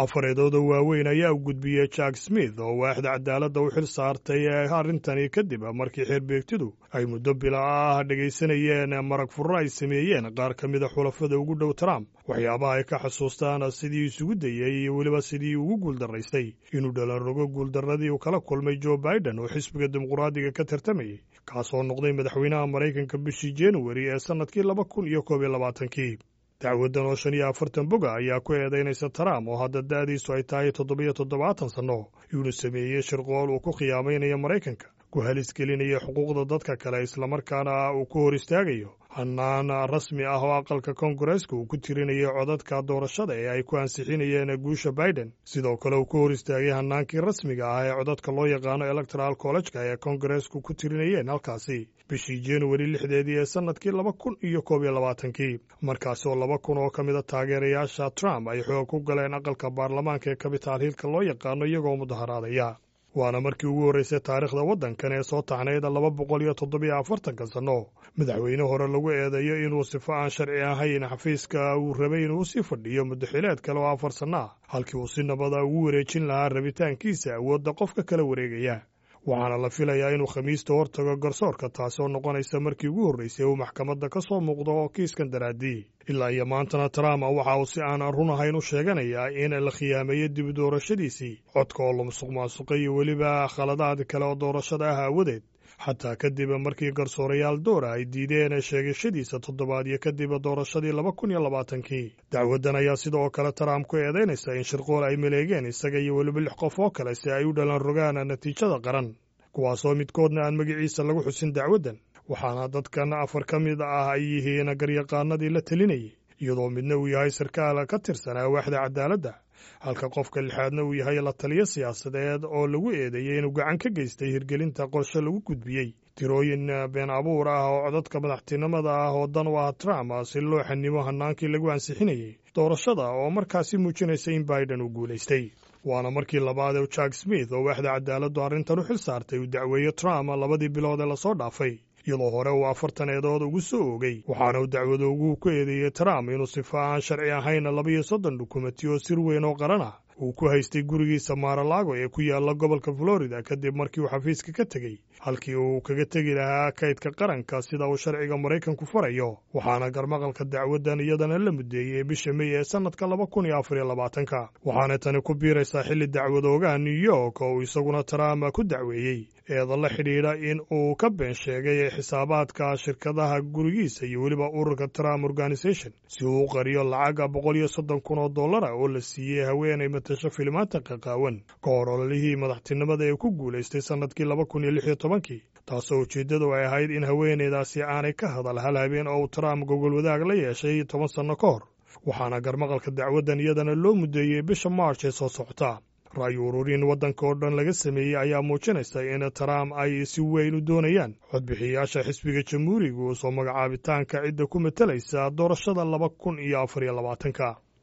afareedooda waaweyn ayaa u gudbiyey jack smith oo waaxda cadaaladda u xil saartay arrintani kadib markii xeerbeegtidu ay muddo bila ah dhegaysanayeen marag furro ay sameeyeen qaar ka mida xulafada ugu dhow trump waxyaabaha ay ka xasuustaan sidii isugu dayey iyo weliba sidii ugu guuldaraystay inuu dhalanrogo guuldarradii uu kala kulmay joe biden oo xisbiga dimuqraadiga ka tartamayey kaasoo noqday madaxweynaha maraykanka bishii januari ee sannadkii laba kun iyo koob iyo labaatankii dacwaddan oo shan iyo afartan boga ayaa ku eedaynaysa trump oo hadda da'diisu ay tahay toddobiyo toddobaatan sanno inuu sameeyey shirqool uu ku khiyaamaynayo maraykanka ku halis gelinaya xuquuqda dadka kale islamarkaana uu ku hor istaagayo hannaan rasmi ah oo aqalka koongareeska uu ku tirinayo codadka doorashada ee ay ku ansixinayeen guusha biden sidoo kale uu ku hor istaagay hannaankii rasmiga ah ee codadka loo yaqaano electoral collejka ee koongareesku ku tirinayeen halkaasi bishii januari lixdeedii ee sannadkii laba kun iyo koob iyo labaatankii markaasi oo laba kun oo ka mida taageerayaasha trump ay xoog ku galeen aqalka baarlamaanka ee kabitaal hiilka loo yaqaano iyagoo mudaharaadaya waana markii ugu horraysay taariikhda waddankan ee soo taxnayd laba boqol iyo toddobiyo afartanka sanno madaxweyne hore lagu eedeeyo inuu sifo aan sharci ahayn xafiiska uu rabay inuu sii fadhiyo muddaxileed kale oo afar sanno ah halkii uu si nabada ugu wareejin lahaa rabitaankiisa awoodda qofka kala wareegaya waxaana la filayaa inuu khamiista hortago garsoorka taasi oo noqonaysa markii ugu horraysay uu maxkamadda ka soo muuqdo oo kiiskan daraaddii ilaa iyo maantana trump waxa uu si aan run ahayn u sheeganayaa in la khiyaameeyo dib doorashadiisii codka oo la musuq maasuqay iyo weliba khaladaad kale oo doorashada ah aawadeed xataa kadib markii garsoorayaal doora ay diideen sheegashadiisa toddobaadyo kadib doorashadii laba kun iyo labaatankii dacwaddan ayaa sidoo kale trump ku eedaynaysa in shirqool ay maleegeen isaga iyo weliba lix qof oo kale si ay u dhalan rogaan natiijada qaran kuwaasoo midkoodna aan magaciisa lagu xusin dacwaddan waxaana dadkan afar ka mid ah ay yihiin garyaqaanadii la telinayay iyadoo midna uu yahay sarkaal ka tirsanaa waaxda cadaaladda halka qofka lixaadna uu yahay la taliyo siyaasadeed oo lagu eedeeyey inuu gacan ka geystay hirgelinta qorshe lagu gudbiyey tirooyin been abuur ah oo codadka madaxtinimada ah oo dan u ah trump si loo xanimo hannaankii lagu ansixinayey doorashada oo markaasi muujinaysa in biden uu guulaystay waana markii labaad ee jack smith oo waaxda cadaaladdu arrintan u xil saartay uu dacweeyo trump labadii bilood ee lasoo dhaafay iyadoo hore uu afartan eedood ugu soo oogay waxaana uu dacwadoogu ku eedeeyey trump inuu sifo aan sharci ahayn labiyo soddon dukumenti oo sir weyn oo qaran ah uu ku haystay gurigiisa maaralago ee ku yaalla gobolka florida kadib markii uu xafiiska ka tegey halkii uu kaga tegi lahaa kaydka qaranka sida uu sharciga maraykanku farayo waxaana garmaqalka dacwaddan iyadana la mudeeyey bisha mey ee sannadka laba kun iyo afar iyo labaatanka waxaana tani ku biiraysaa xilli dacwadoogaha new york oo uu isaguna trump ku dacweeyey eeda la xidhiidha in uu ka been sheegay xisaabaadka shirkadaha gurigiisa iyo weliba ururka trump organisation si uu u qariyo lacaga boqol iyo soddon kun oo dollara oo la siiyey haweenay matasho filimaanta qaqaawan ka hor ololihii madaxtinimada ee ku guulaystay sannadkii laba kun iyo lix iyo tobankii taasoo ujeeddadu ay ahayd in haweenaydaasi aanay ka hadal hal habeen oo uu trump gogol wadaag la yeeshay toban sanno ka hor waxaana garmaqalka dacwaddan iyadana loo muddeeyey bisha march ee soo socota ra'yu ururin waddanka oo dhan laga sameeyey ayaa muujinaysa in trump ay si weyn u doonayaan codbixiyayaasha xisbiga jamhuuriga soo magacaabitaanka cidda ku matalaysa doorashada laba kun iyo afar iyo labaatanka